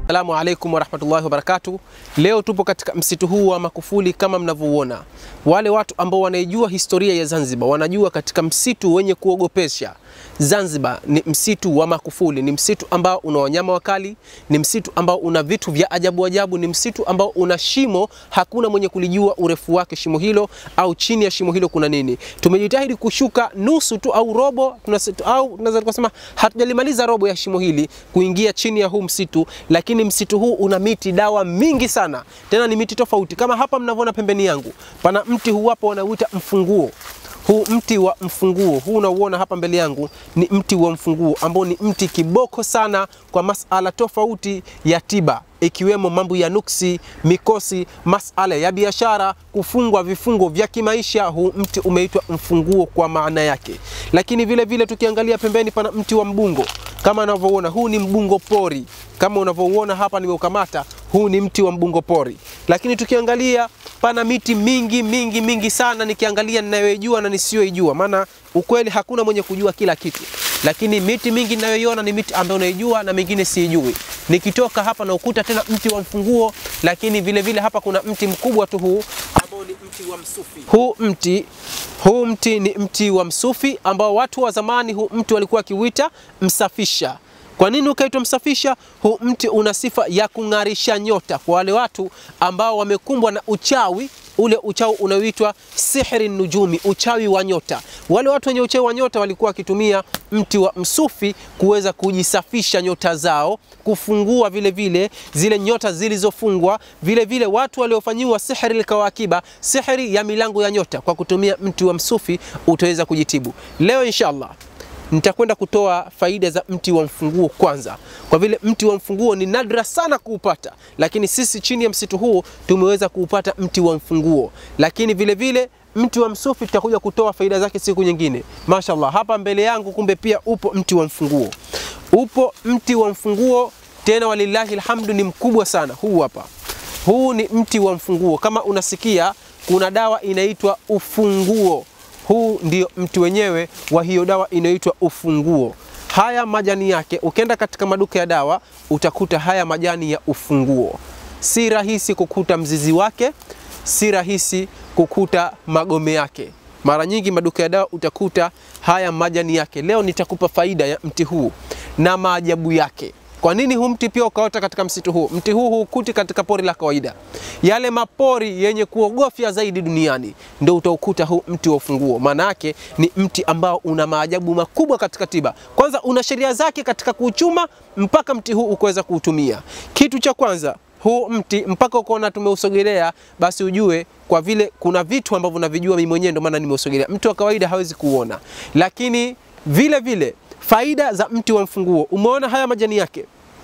Assalamu alaikum warahmatullahi wabarakatuh. Leo tupo katika msitu huu wa Makufuli kama mnavyouona. Wale watu ambao wanaijua historia ya Zanzibar wanajua katika msitu wenye kuogopesha Zanzibar ni msitu wa Makufuli, ni msitu ambao una wanyama wakali, ni msitu ambao una vitu vya ajabu ajabu, ni msitu ambao una shimo, hakuna mwenye kulijua urefu wake shimo hilo au chini ya shimo hilo kuna nini. Tumejitahidi kushuka nusu tu au robo tunase, au tunaweza kusema hatujalimaliza robo ya shimo hili kuingia chini ya huu msitu, lakini msitu huu una miti dawa mingi sana, tena ni miti tofauti. Kama hapa mnavyoona pembeni yangu, pana mti huu hapa wanauita mfunguo huu mti wa mfunguo huu unauona hapa mbele yangu ni mti wa mfunguo ambao ni mti kiboko sana kwa masala tofauti ya tiba ikiwemo mambo ya nuksi, mikosi, masala ya biashara, kufungwa vifungo vya kimaisha. Huu mti umeitwa mfunguo kwa maana yake. Lakini vile vile tukiangalia pembeni, pana mti wa mbungo kama unavyoona, huu ni mbungo pori kama unavyouona hapa nimeukamata, huu ni mti wa mbungo pori. Lakini tukiangalia pana miti mingi mingi mingi sana, nikiangalia ninayoijua na nisiyoijua, maana ukweli hakuna mwenye kujua kila kitu, lakini miti mingi ninayoiona ni miti ambayo unaijua na mingine siijui. Nikitoka hapa na ukuta tena mti wa mfunguo, lakini vile vile hapa kuna mti mkubwa tu huu ambao ni mti wa msufi. Huu mti huu mti ni mti wa msufi ambao watu wa zamani huu mti walikuwa wakiuita msafisha. Kwa nini ukaitwa msafisha? Huu mti una sifa ya kung'arisha nyota kwa wale watu ambao wamekumbwa na uchawi ule uchawi unaoitwa sihri nujumi, uchawi wa nyota. Wale watu wenye uchawi wa nyota walikuwa wakitumia mti wa msufi kuweza kujisafisha nyota zao, kufungua vile vile zile nyota zilizofungwa. Vile vile watu waliofanyiwa sihri lkawakiba, sihri ya milango ya nyota, kwa kutumia mti wa msufi utaweza kujitibu. Leo inshallah nitakwenda kutoa faida za mti wa mfunguo kwanza, kwa vile mti wa mfunguo ni nadra sana kuupata, lakini sisi chini ya msitu huu tumeweza kuupata mti wa mfunguo. Lakini vile vile mti wa msufi tutakuja kutoa faida zake siku nyingine. Mashallah, hapa mbele yangu kumbe pia upo mti wa mfunguo, upo mti wa mfunguo tena, walillahi alhamdu, ni mkubwa sana. Huu hapa, huu ni mti wa mfunguo. Kama unasikia kuna dawa inaitwa ufunguo huu ndio mti wenyewe wa hiyo dawa inayoitwa ufunguo. Haya majani yake, ukienda katika maduka ya dawa utakuta haya majani ya ufunguo. Si rahisi kukuta mzizi wake, si rahisi kukuta magome yake. Mara nyingi maduka ya dawa utakuta haya majani yake. Leo nitakupa faida ya mti huu na maajabu yake. Kwa nini huu mti pia ukaota katika msitu huu? Mti huu hukuti katika pori la kawaida, yale mapori yenye kuogofya zaidi duniani ndio utaukuta huu mti wa ufunguo. Maana yake ni mti ambao una maajabu makubwa katika tiba. Kwanza una sheria zake katika kuuchuma mpaka mti huu ukaweza kuutumia. Kitu cha kwanza huu mti mpaka ukaona tumeusogelea, basi ujue kwa vile kuna vitu ambavyo navijua mimi mwenyewe, ndio maana nimeusogelea. Mtu wa kawaida hawezi kuona, lakini vile vile faida za mti wa mfunguo. Umeona haya majani yake,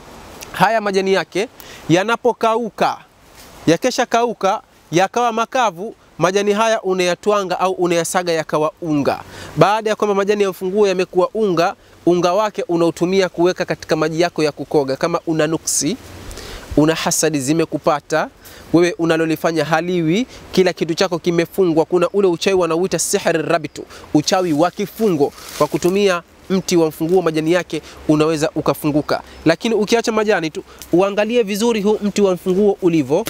haya majani yake yanapokauka, yakesha kauka yakawa makavu, majani haya unayatwanga au unayasaga yakawa unga. Baada ya kwamba majani ya mfunguo yamekuwa unga, unga wake unautumia kuweka katika maji yako ya kukoga. Kama una nuksi, una hasadi zimekupata wewe unalolifanya haliwi, kila kitu chako kimefungwa, kuna ule uchawi wanauita sihri rabitu, uchawi wa kifungo, kwa kutumia mti wa mfunguo majani yake unaweza ukafunguka. Lakini ukiacha majani tu, uangalie vizuri huu mti wa mfunguo ulivyo,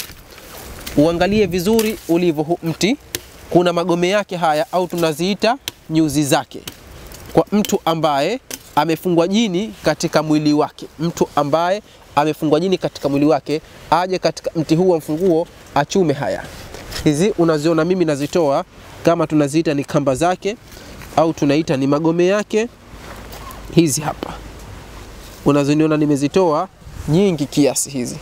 uangalie vizuri ulivyo huu mti, kuna magome yake haya au tunaziita nyuzi zake. Kwa mtu ambaye amefungwa jini katika mwili wake, mtu ambaye amefungwa jini katika mwili wake, aje katika mti huu wa mfunguo achume haya. Hizi unaziona mimi nazitoa kama tunaziita ni kamba zake au tunaita ni magome yake hizi hapa unazoniona nimezitoa nyingi kiasi hizi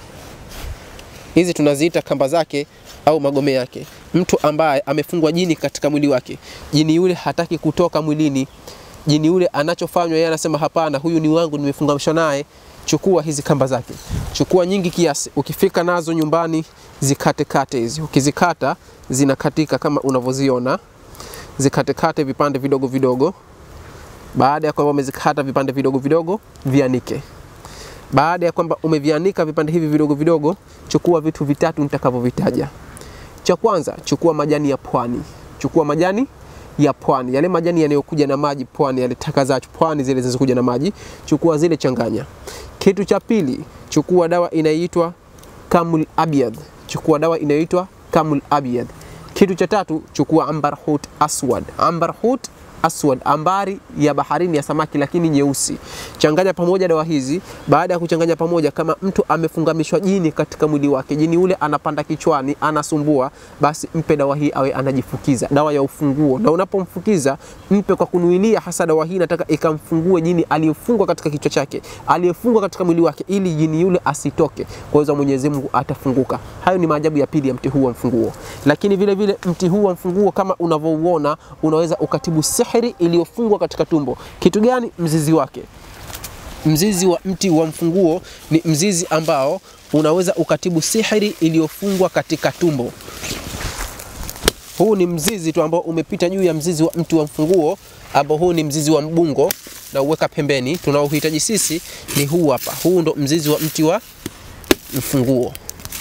hizi tunaziita kamba zake au magome yake. Mtu ambaye amefungwa jini katika mwili wake, jini yule hataki kutoka mwilini, jini yule anachofanywa yeye anasema hapana, huyu ni wangu, nimefungamishwa naye. Chukua hizi kamba zake, chukua nyingi kiasi. Ukifika nazo nyumbani, zikate kate hizi. Ukizikata zinakatika kama unavyoziona, zikatekate vipande vidogo vidogo baada ya kwamba umezikata vipande vidogo vidogo, vianike. Baada ya kwamba umevianika vipande hivi vidogo vidogo, chukua vitu vitatu nitakavyovitaja. Cha kwanza, chukua majani ya pwani. Chukua majani ya pwani, yale majani yanayokuja na maji pwani, yale taka za pwani zile zinazokuja na maji, chukua zile, changanya. Kitu cha pili, chukua dawa inayoitwa kamul abyad, chukua dawa inayoitwa kamul abyad. Kitu cha tatu, chukua ambar hut aswad, ambar hut aswad, ambari ya baharini ya samaki lakini nyeusi. Changanya pamoja dawa hizi. Baada ya kuchanganya pamoja, kama mtu amefungamishwa jini katika mwili wake, jini ule anapanda kichwani, anasumbua, basi mpe dawa hii awe anajifukiza, dawa ya ufunguo. Na unapomfukiza mpe kwa kunuilia hasa dawa hii, nataka ikamfungue jini aliyefungwa katika kichwa chake, aliyefungwa katika mwili wake, ili jini yule asitoke. Kwa hiyo Mwenyezi Mungu atafunguka. Hayo ni maajabu ya pili ya mti huu wa mfunguo. Lakini vile vile mti huu wa mfunguo kama unavyouona, unaweza ukatibu sihiri iliyofungwa katika tumbo. Kitu gani? Mzizi wake. Mzizi wa mti wa mfunguo ni mzizi ambao unaweza ukatibu sihiri iliyofungwa katika tumbo. Huu ni mzizi tu ambao umepita juu ya mzizi wa mti wa mfunguo, ambao huu ni mzizi wa mbungo na uweka pembeni. Tunaohitaji sisi ni huu hapa. Huu ndo mzizi wa mti wa mfunguo.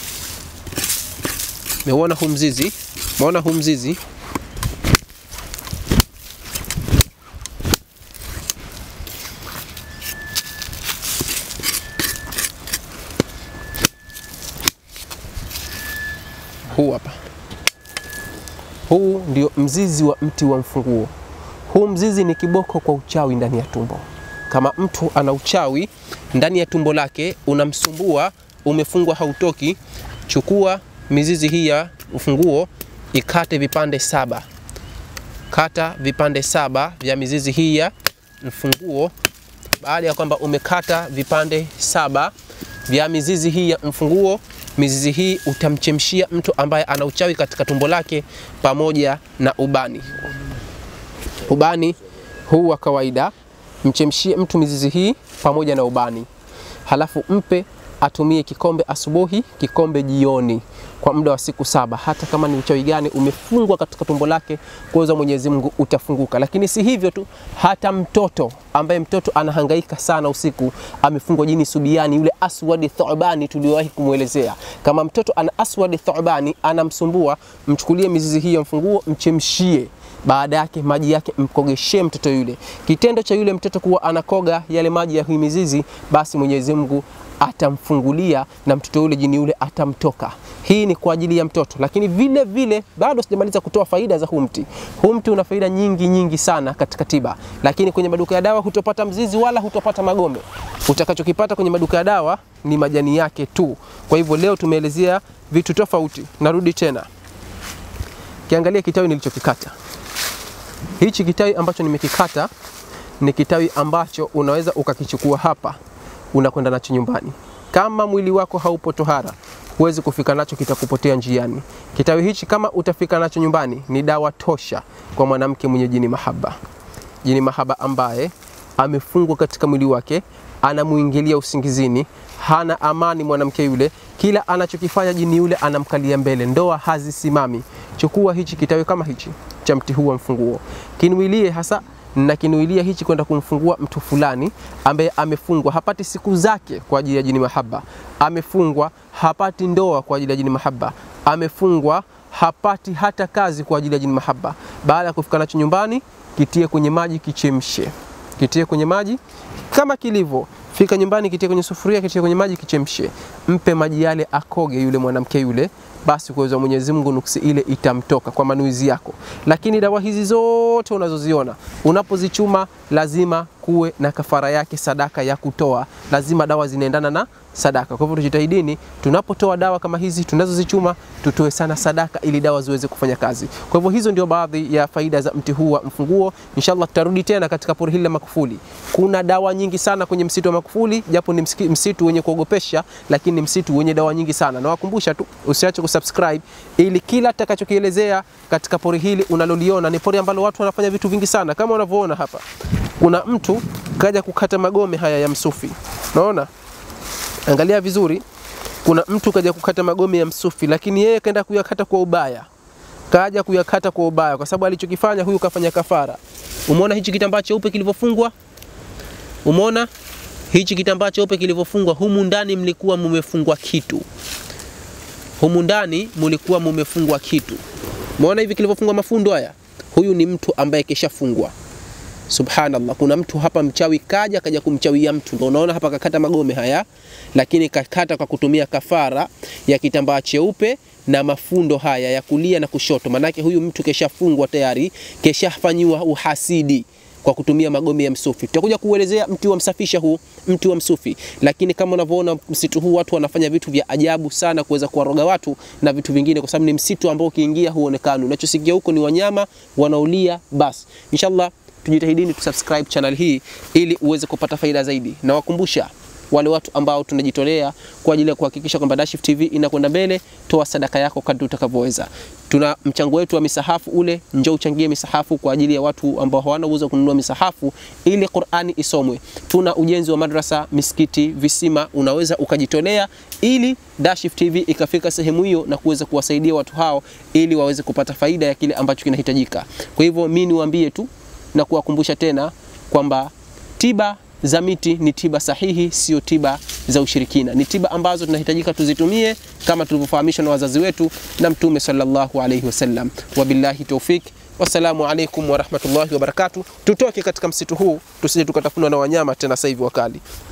Meona huu mzizi? Meona huu mzizi? Huu hapa. Huu ndio mzizi wa mti wa mfunguo. Huu mzizi ni kiboko kwa uchawi ndani ya tumbo. Kama mtu ana uchawi ndani ya tumbo lake unamsumbua, umefungwa hautoki, chukua mizizi hii ya ufunguo, ikate vipande saba. Kata vipande saba vya mizizi hii ya mfunguo. Baada ya kwamba umekata vipande saba vya mizizi hii ya mfunguo, mizizi hii utamchemshia mtu ambaye ana uchawi katika tumbo lake pamoja na ubani. Ubani huu wa kawaida, mchemshie mtu mizizi hii pamoja na ubani, halafu mpe atumie kikombe asubuhi, kikombe jioni, kwa muda wa siku saba. Hata kama ni uchawi gani umefungwa katika tumbo lake, kuweza Mwenyezi Mungu utafunguka. Lakini si hivyo tu, hata mtoto ambaye mtoto anahangaika sana usiku, amefungwa jini subiani, yule aswadi thubani tuliowahi kumwelezea. Kama mtoto ana aswadi thubani anamsumbua, mchukulie mizizi hii ya mfunguo, mchemshie baada yake maji yake mkogeshe mtoto yule. Kitendo cha yule mtoto kuwa anakoga yale maji ya hii mizizi, basi Mwenyezi Mungu atamfungulia na mtoto yule jini yule atamtoka. Hii ni kwa ajili ya mtoto, lakini vile vile bado sijamaliza kutoa faida za huu mti. Huu mti una faida nyingi nyingi sana katika tiba, lakini kwenye maduka ya dawa hutopata mzizi wala hutopata magome. Utakachokipata kwenye maduka ya dawa ni majani yake tu. Kwa hivyo leo tumeelezea vitu tofauti. Narudi tena, kiangalia kitawi nilichokikata. Hichi kitawi ambacho nimekikata ni kitawi ambacho unaweza ukakichukua hapa unakwenda nacho nyumbani. Kama mwili wako haupo tohara, huwezi kufika nacho, kitakupotea njiani. Kitawi hichi kama utafika nacho nyumbani, ni dawa tosha kwa mwanamke mwenye jini mahaba, jini mahaba ambaye amefungwa katika mwili wake, anamuingilia usingizini, hana amani mwanamke yule, kila anachokifanya jini yule anamkalia mbele, ndoa hazisimami. Chukua hichi kitawi kama hichi cha mti huu wa mfunguo, kinuilie hasa na kinuilia hichi kwenda kumfungua mtu fulani ambaye amefungwa, hapati siku zake kwa ajili ya jini mahaba, amefungwa hapati ndoa kwa ajili ya jini mahaba, amefungwa hapati hata kazi kwa ajili ya jini mahaba. Baada ya kufika nacho nyumbani, kitie kwenye maji, kichemshe, kitie kwenye maji kama kilivyo Fika nyumbani, kitie kwenye sufuria, kitie kwenye maji, kichemshe, mpe maji yale akoge yule mwanamke yule, basi kwa uwezo wa Mwenyezi Mungu nuksi ile itamtoka kwa manuizi yako. Lakini dawa hizi zote unazoziona unapozichuma, lazima kuwe na kafara yake, sadaka ya kutoa, lazima dawa zinaendana na sadaka. Kwa hivyo tujitahidini, tunapotoa dawa kama hizi tunazozichuma, tutoe sana sadaka ili dawa ziweze kufanya kazi. Kwa hivyo hizo ndio baadhi ya faida za mti huu wa mfunguo. Inshallah tutarudi tena katika pori hili la Makufuli. Kuna dawa nyingi sana kwenye msitu wa Makufuli, japo ni msiki- msitu wenye kuogopesha, lakini ni msitu wenye dawa nyingi sana. Nawakumbusha tu usiache kusubscribe ili kila tutakachokielezea katika pori hili unaloliona ni pori ambalo watu wanafanya vitu vingi sana, kama unavyoona hapa. Kuna mtu kaja kukata magome haya ya msufi, unaona Angalia vizuri, kuna mtu kaja kukata magome ya msufi, lakini yeye kaenda kuyakata kwa ubaya, kaja kuyakata kwa ubaya, kwa sababu alichokifanya huyu kafanya kafara. Umeona hichi kitambaa cheupe kilivyofungwa? Umeona hichi kitambaa cheupe kilivyofungwa? Humu ndani mlikuwa mumefungwa kitu, humu ndani mlikuwa mumefungwa kitu. Umeona hivi kilivyofungwa mafundo haya? Huyu ni mtu ambaye keshafungwa Subhanallah, kuna mtu hapa mchawi kaja kaja kumchawia mtu, ndio unaona hapa kakata magome haya, lakini kakata kwa kutumia kafara ya kitambaa cheupe na mafundo haya ya kulia na kushoto. Manake huyu mtu keshafungwa tayari, keshafanyiwa uhasidi kwa kutumia magome ya msufi. Tutakuja kuelezea mti wa msafisha huu, mti wa msufi. Lakini kama unavyoona msitu huu watu wanafanya vitu vya ajabu sana kuweza kuwaroga watu na vitu vingine, kwa sababu ni msitu ambao ukiingia huonekani. Unachosikia huko ni wanyama wanaulia. Basi inshallah tujitahidini tusubscribe channel hii ili uweze kupata faida zaidi. Na wakumbusha wale watu ambao tunajitolea kwa ajili ya kuhakikisha kwamba Dashif TV inakwenda mbele, toa sadaka yako kadri utakavyoweza. Tuna mchango wetu wa misahafu ule, njoo uchangie misahafu kwa ajili ya watu ambao hawana uwezo wa kununua misahafu ili Qur'ani isomwe. Tuna ujenzi wa madrasa, misikiti, visima, unaweza ukajitolea ili Dashif TV ikafika sehemu hiyo na kuweza kuwasaidia watu hao ili waweze kupata faida ya kile ambacho kinahitajika. Kwa hivyo mimi niwaambie tu na kuwakumbusha tena kwamba tiba za miti ni tiba sahihi, sio tiba za ushirikina. Ni tiba ambazo tunahitajika tuzitumie kama tulivyofahamishwa na wazazi wetu na Mtume sallallahu alaihi wasallam. Wabillahi taufik, wassalamu alaikum warahmatullahi wabarakatuh. Tutoke katika msitu huu tusije tukatafunwa na wanyama tena sasa hivi wakali.